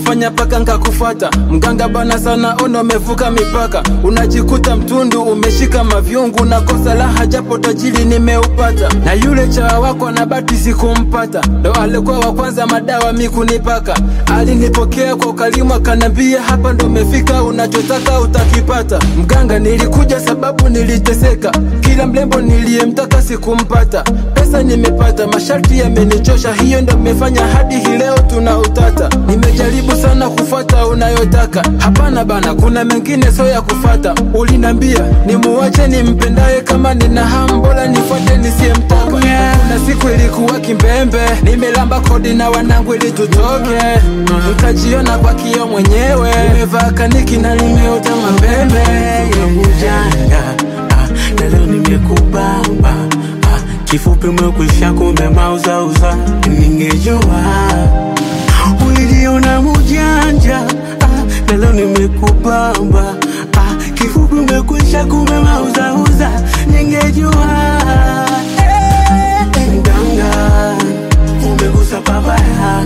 kufanya paka nkakufata mganga bana sana ono umevuka mipaka unajikuta mtundu umeshika mavyungu na kosa laha japo tajiri nimeupata na yule chawa wako na bati sikumpata ndo alikuwa wa kwanza madawa mikunipaka alinipokea kwa ukalimu akanambia hapa ndo umefika unachotaka utakipata mganga nilikuja sababu niliteseka kila mlembo niliyemtaka sikumpata pesa nimepata masharti yamenichosha hiyo ndo imefanya hadi hii leo tuna utata nimejaribu sana kufuata unayotaka hapana bana kuna mengine so ya kufata ulinambia nimuwache nimpendaye kama nina hamu bora nifuate nisiyemtaka kuna siku ilikuwa kimbembe nimelamba kodi na wanangu ili tutoke nkajiona kwa kio mwenyewe nimevaa kaniki na nimeota mapembe ujanja ah, na leo nimekubamba ah, kifupi umekwisha kumbe mauzauza ningejua ulijiona mujanja ah, na leo nimekubamba ah, kifupi umekwisha kumbe mauzauza ningejua Eh, mganga umegusa babaya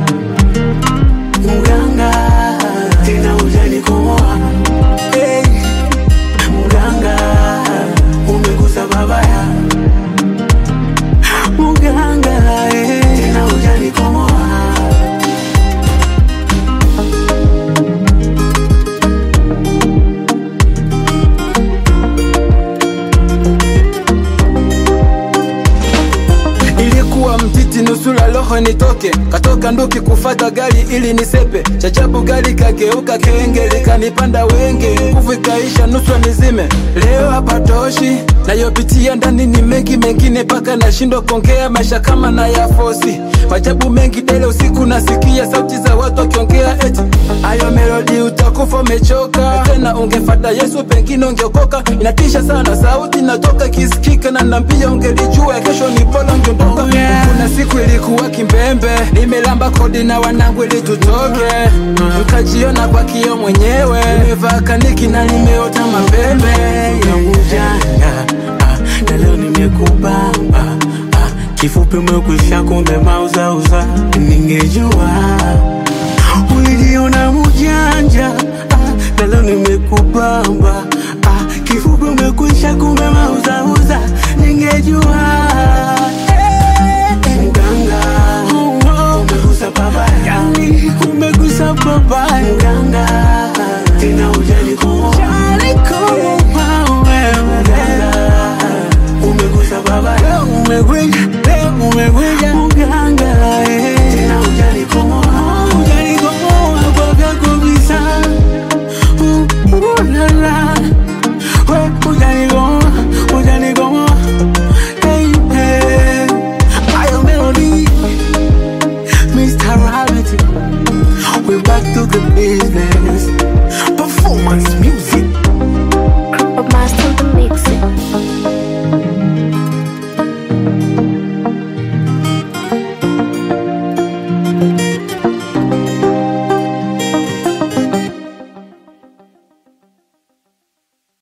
mganga tena ujanikomoa hey, mganga umegusa babaya mganga hey, tena ujanikomoa ilikuwa mtiti nusula roho nitoke katoka nduki kufata gari ili nisepe chachabu gari kageuka kenge likanipanda wenge nguvu ikaisha nuswa nizime leo hapatoshi nayopitia ndani ni mengi mengine paka nashindwa kuongea maisha kama na ya fosi majabu mengi dele usiku nasikia sauti za watu wakiongea eti ayo melodi utakufa umechoka tena ungefata yesu pengine ungeokoka inatisha sana sauti natoka kisikika na nambia ungelijua kesho ni bora ungeondoka Oh, yeah. kuna siku ilikuwa kimbembe nimelamba kodi na wanangu ili tutoke nkajiona kwa kio mwenyewe nimevaa kaniki na nimeota mapembe ya ujanja ah, na leo nimekubamba ah, kifupi umekwisha kumbe mauzauza ningejua ulijiona mujanja ah, na leo nimekubamba ah, kifupi umekwisha kumbe mauzauza ningejua